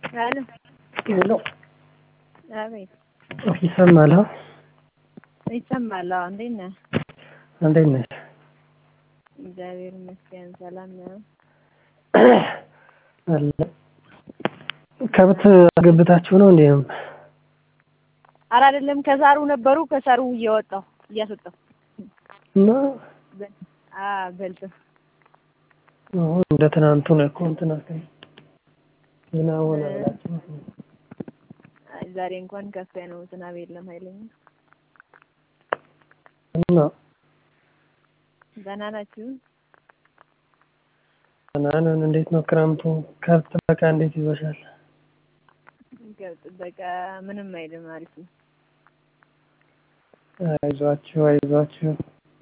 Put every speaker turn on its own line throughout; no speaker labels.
ሄሎ
ሄሎ
አቤት
ይሰማል? አዎ
ይሰማል። አዎ እንዴት ነህ?
እንዴት ነሽ?
እግዚአብሔር ይመስገን ሰላም ነው።
አለ ከብት አገብታችሁ ነው እንዴ?
ኧረ አይደለም ከሳሩ ነበሩ ከሳሩ እየወጣሁ እያስወጣሁ
እና
አ በልተው
አሁን እንደ ትናንቱ ነው እኮ እንትን አትበይ ዝናብ ሆነ ብላችሁ
አይ ዛሬ እንኳን ከፍ ነው ዝናብ የለም ኃይለኛ።
እና
ደህና ናችሁ?
ደህና ነን። እንዴት ነው ክረምቱ? ከብት ጥበቃ እንዴት ይዞሻል?
ከብት ጥበቃ ምንም አይልም አሪፍ ነው።
አይዟችሁ አይዟችሁ።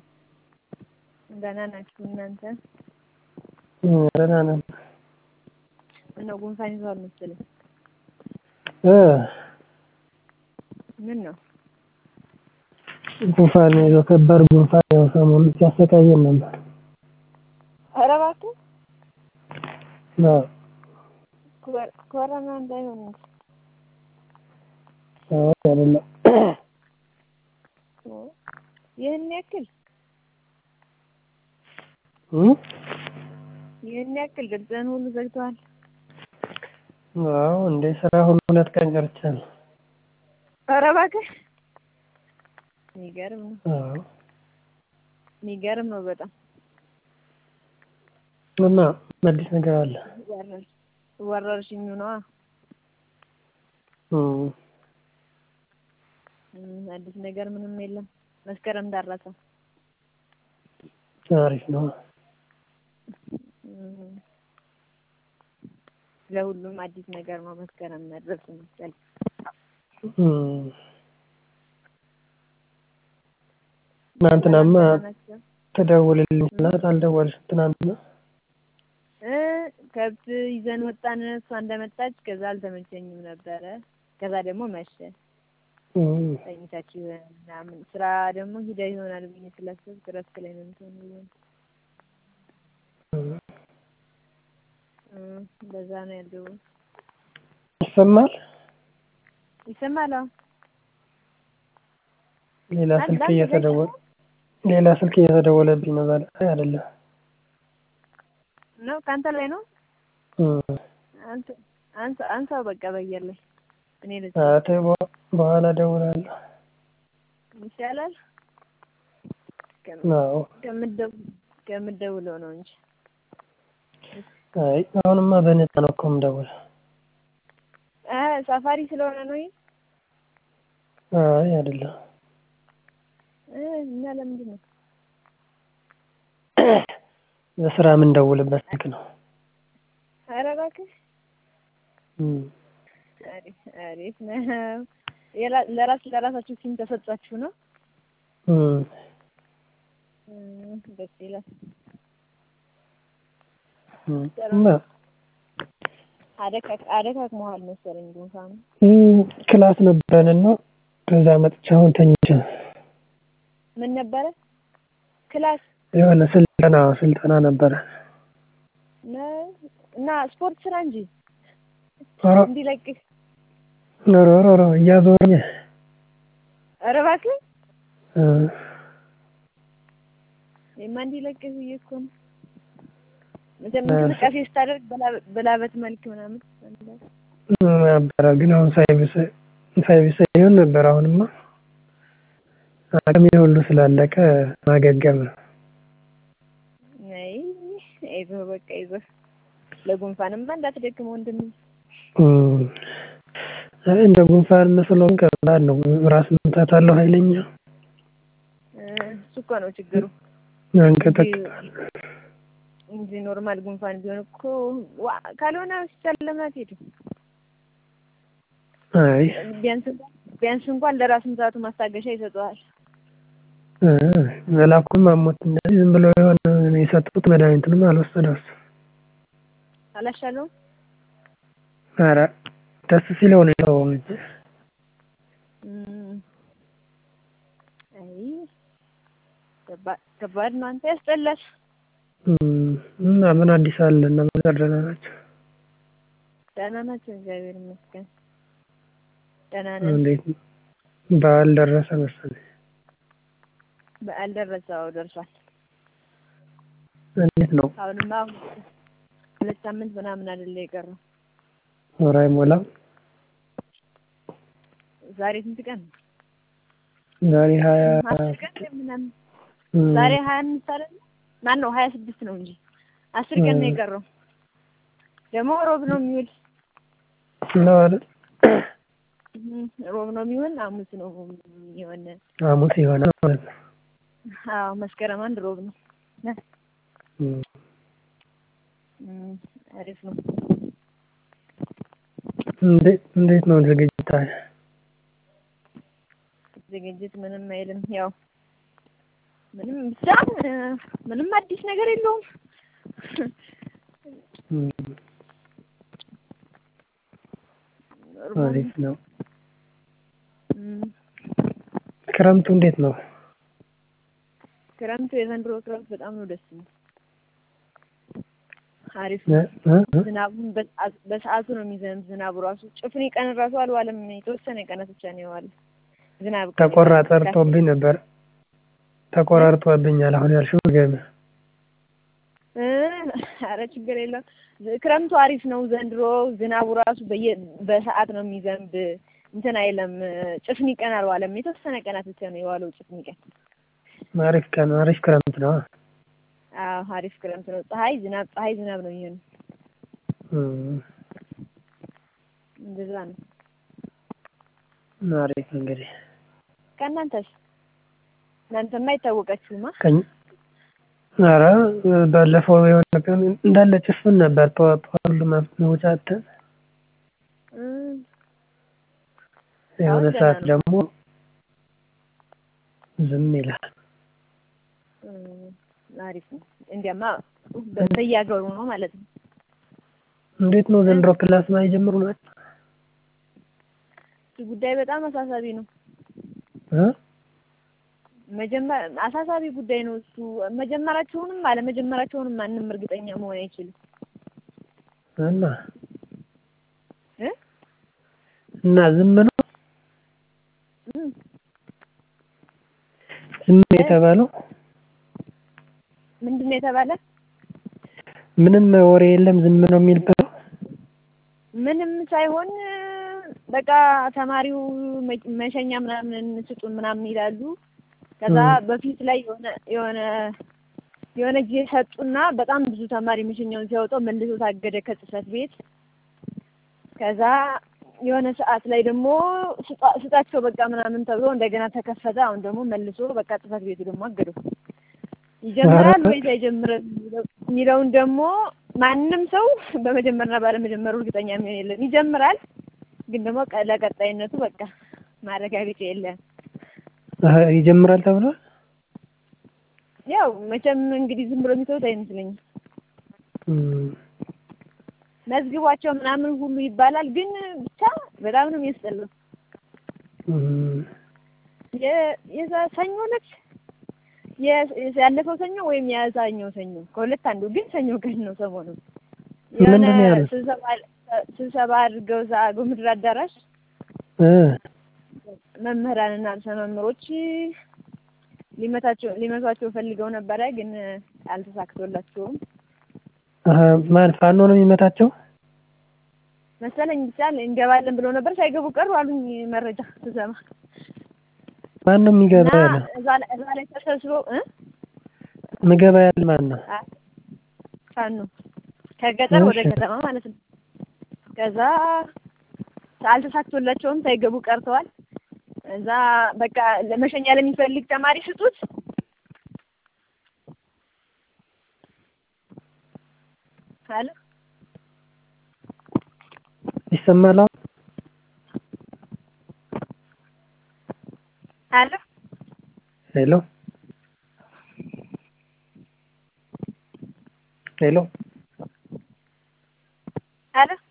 ደህና ናችሁ እናንተ?
ደህና ነን።
ምነው ጉንፋን ይዟል መሰለኝ?
እ
ምን ነው?
ጉንፋን ይዞ ከባድ ጉንፋን ያው ሰሞኑን ሲያሰቃየን ነበር።
ኧረ እባክህ
አዎ
ኮ- ኮሮና እንዳይሆን እንጂ
አዎ አይደለም
ይህን ያክል
እ
ይህን ያክል ድምፅህን ሁሉ ዘግተዋል።
አዎ እንደ ስራ ሁሉ ሁለት ቀን ቀርቻለሁ።
ኧረ እባክህ የሚገርም ነው
አዎ
የሚገርም ነው በጣም
እና አዲስ ነገር አለ?
ወረር- ወረርሽኙ ነዋ።
እ
እም፣ አዲስ ነገር ምንም የለም። መስከረም ደረሰ።
አሪፍ ነው።
እም፣ ለሁሉም አዲስ ነገር ነው መስከረም መድረስ መሰለኝ።
እ ትናንትናማ
ደህና ናቸው?
ትደውልልኝ ስላት አልደወልሽም ትናንትና።
እ ከብት ይዘን ወጣን። እሷ እንደመጣች ከዛ አልተመቸኝም ነበረ። ከዛ ደግሞ መሸ።
እ
ተኝታችሁ ምናምን ስራ ደግሞ ሂዳ ይሆናል ብዬ ስላሰብኩ እረፍት ላይ ነው የምትሆን ብዬ ነው። እ እንደዛ ነው ያለው።
ይሰማል?
ይሰማል? አዎ
ሌላ
አንድ
ስልክ
አንድ
እየተደወለ ሌላ ስልክ እየተደወለብኝ ነው ዛሬ። አይ አይደለም።
ነው ከአንተ ላይ ነው።
እ
አንተ አንተ አንሳው በቃ በየር ላይ እኔ ልጅ
ኧረ ተይ በ- በኋላ እደውላለሁ።
ይሻላል
አዎ
ከምትደው ከምትደውለው ነው እንጂ
አይ አሁንማ በነፃ ነው እኮ የምደውለው።
አ ሳፋሪ ስለሆነ ነው ይሄ
አይ አይደለም።
እ እና ለምንድን ነው
ለስራ የምንደውልበት ስልክ ነው።
ኧረ እባክህ
እ
አሪፍ አሪፍ ነው። የላ- ለራስ ለራሳችሁ ሲም ተሰጧችሁ ነው?
እ
እም፣ ደስ ይላል።
እ እና
አደካክ አደካክመዋል መሰለኝ ጉንፋኑ።
እ ክላስ ነበረንና ከዛ መጥቼ አሁን ተኝቼ ነው።
ምን ነበረ ክላስ
የሆነ ስልጠና ስልጠና ነበረ።
ነው እና ስፖርት ስራ እንጂ
ኧረ
እንዲለቅህ።
ኧረ ኧረ ኧረ እያዞረኝ
ኧረ እባክህ
እ
እኔማ እንዲለቅህ ብዬ እኮ ነው። መቼም እንቅስቃሴ ስታደርግ በላ- በላበት መልክ ምናምን
ነበረ ግን አሁን ሳይብስ ሳይብስ ይሆን ነበር። አሁንማ አቅሜ ሁሉ ስላለቀ ማገገም ነው።
አይ አይዞህ በቃ አይዞህ። ለጉንፋንማ እንዳትደክም ወንድሜ።
እ አይ እንደ ጉንፋን መስሎን ቀላል ነው። ራስ ምታት አለው ኃይለኛ
እ እሱ እኮ ነው ችግሩ
ያንቀጠቅጣል።
እንጂ ኖርማል ጉንፋን ቢሆን እኮ ዋ ካልሆነ ሆስፒታል ለምን አትሄድም?
አይ
ቢያንስ እንኳን ቢያንስ እንኳን ለራስ ምታቱ ማስታገሻ ይሰጠዋል።
እ መላኩም አሞት እንደዚህ ዝም ብሎ የሆነ የሰጡት መድኃኒትንም አልወሰደም እሱ።
አላሻለውም?
ኧረ ደስ ሲለው ነው የተወው እንጂ
እም፣ አይ ከባድ ከባድ ነው። አንተ ያስጠላል።
እ እና ምን አዲስ አለ? እና ምን ደህና ናቸው?
ደህና ናቸው፣ እግዚአብሔር ይመስገን። ደህና ነን።
እንዴት ነው? በዓል ደረሰ መሰለኝ።
በዓል ደረሰ። አዎ ደርሷል።
እንዴት ነው?
አሁንማ አሁን ሁለት ሳምንት ምናምን አይደለ የቀረው።
ወር አይሞላም።
ዛሬ ስንት ቀን ነው?
ዛሬ ሀያ
አስር ቀን ምናምን
እም፣
ዛሬ ሀያ አምስት አይደለ? ማን ነው ሀያ ስድስት ነው እንጂ አስር ቀን ነው
እም።
የቀረው። ደግሞ ሮብ ነው የሚውል
ነው አይደል?
እም፣ ሮብ ነው የሚሆን ሐሙስ ነው የሆነ
ሐሙስ ይሆናል ማለት ነው።
አዎ መስከረም አንድ ሮብ ነው።
እም፣
እም፣ አሪፍ ነው።
እንዴት እንዴት ነው ዝግጅት?
ዝግጅት ምንም አይልም። ያው ምንም ብቻ እ፣ ምንም አዲስ ነገር የለውም።
እም፣ አሪፍ ነው።
እም፣
ክረምቱ እንዴት ነው?
ክረምቱ የዘንድሮ ክረምት በጣም ነው ደስ የሚል። አሪፍ
እ
ነው።
እ እ
ዝናቡን በሰዓት- በሰዓቱ ነው የሚዘንብ። ዝናቡ ራሱ ጭፍን ቀን ራሱ አልዋለም። የተወሰነ ቀናት ብቻ ነው የዋለ ዝናብ።
ተቆራ ጠርቶብኝ ነበር። ተቆራርጦብኛል። አሁን ያልሽው ገና
እ፣ ኧረ ችግር የለም። ክረምቱ አሪፍ ነው ዘንድሮ። ዝናቡ ራሱ በየ በሰዓት ነው የሚዘንብ። እንትን አይለም። ጭፍኒ ቀን አልዋለም። የተወሰነ ቀናት ብቻ ነው የዋለው ጭፍኒ ቀን።
አሪፍ ቀን አሪፍ ክረምት ነው።
አዎ አሪፍ ክረምት ነው። ፀሐይ ዝናብ፣ ፀሐይ ዝናብ ነው የሚሆነው።
እም፣
እንደዛ ነው።
አሪፍ እንግዲህ
ከእናንተስ? እናንተማ አይታወቃችሁማ።
ቀኝ ኧረ ባለፈው የሆነ ቀን እንዳለ ጭፍን ነበር። ጠዋት ጠዋት ሁሉ መውጫ አጥተን
እም፣
የሆነ
አሁን ደህና
ሰዓት
ነው።
ደግሞ ዝም ይላል።
እም፣ አሪፍ ነው። እንዲያማ በ- በየሀገሩ ነው ማለት ነው።
እንዴት ነው ዘንድሮ ክላስ ማይጀምሩ ናቸው?
እሱ ጉዳይ በጣም አሳሳቢ ነው።
እ
መጀመር አሳሳቢ ጉዳይ ነው እሱ። መጀመራቸውንም አለመጀመራቸውንም ማንም እርግጠኛ መሆን አይችልም
እና
እ
እና ዝም ነው
እም፣
ዝም ነው የተባለው
ምንድን ነው የተባለ?
ምንም ወሬ የለም። ዝም ነው የሚባለው።
ምንም ሳይሆን በቃ ተማሪው መ- መሸኛ ምናምን ስጡን ምናምን ይላሉ። ከዛ
እም።
በፊት ላይ የሆነ የሆነ የሆነ ጊዜ ሰጡና በጣም ብዙ ተማሪ መሸኛውን ሲያወጣው መልሶ ታገደ ከጽህፈት ቤት። ከዛ የሆነ ሰዓት ላይ ደግሞ ስጣ- ስጣቸው በቃ ምናምን ተብሎ እንደገና ተከፈተ። አሁን ደግሞ መልሶ በቃ ጽህፈት ቤቱ ደግሞ አገደው። ይጀምራል ወይስ አይጀምርም የሚለው- የሚለውን ደግሞ ማንም ሰው በመጀመርና ባለመጀመሩ እርግጠኛ የሚሆን የለም። ይጀምራል፣ ግን ደግሞ ቀ- ለቀጣይነቱ በቃ ማረጋገጫ የለም።
አሀ፣ ይጀምራል ተብሏል።
ያው መቼም እንግዲህ ዝም ብሎ የሚተውት አይመስለኝም።
እም፣
መዝግቧቸው ምናምን ሁሉ ይባላል፣ ግን ብቻ በጣም ነው የሚያስጠላው።
እም፣
የ- የዛ ሰኞ ነች የ- ያለፈው ሰኞ ወይም የዛኛው ሰኞ ከሁለት አንዱ፣ ግን ሰኞ ቀን ነው ሰሞኑን የሆነ
ምንድን ነው ያሉት?
ስብሰባ ስብሰባ አድርገው እዛ አገው ምድር አዳራሽ
እ
መምህራንና ርዕሰ መምህሮች ሊመታቸው ሊመቷቸው ፈልገው ነበረ፣ ግን አልተሳክቶላቸውም
አሀ፣ ማን ፋኖ ነው የሚመታቸው?
መሰለኝ። ብቻ እንገባለን ብለው ነበር፣ ሳይገቡ ቀሩ አሉኝ መረጃ ስሰማ።
ማን ነው የሚገባ
እና
ያለ?
እዛ ላይ- እዛ ላይ ተሰብስበው እ
ምገባ ያለ ማን ነው?
ፋኖ ከገጠር ወደ
እሺ።
ከተማ ማለት ነው። ከዛ አልተሳክቶላቸውም ሳይገቡ ቀርተዋል። እዛ በቃ ለመሸኛ ለሚፈልግ ተማሪ ስጡት አለ።
ይሰማል አሁን?
አለ
ሄሎ ሄሎ
አለ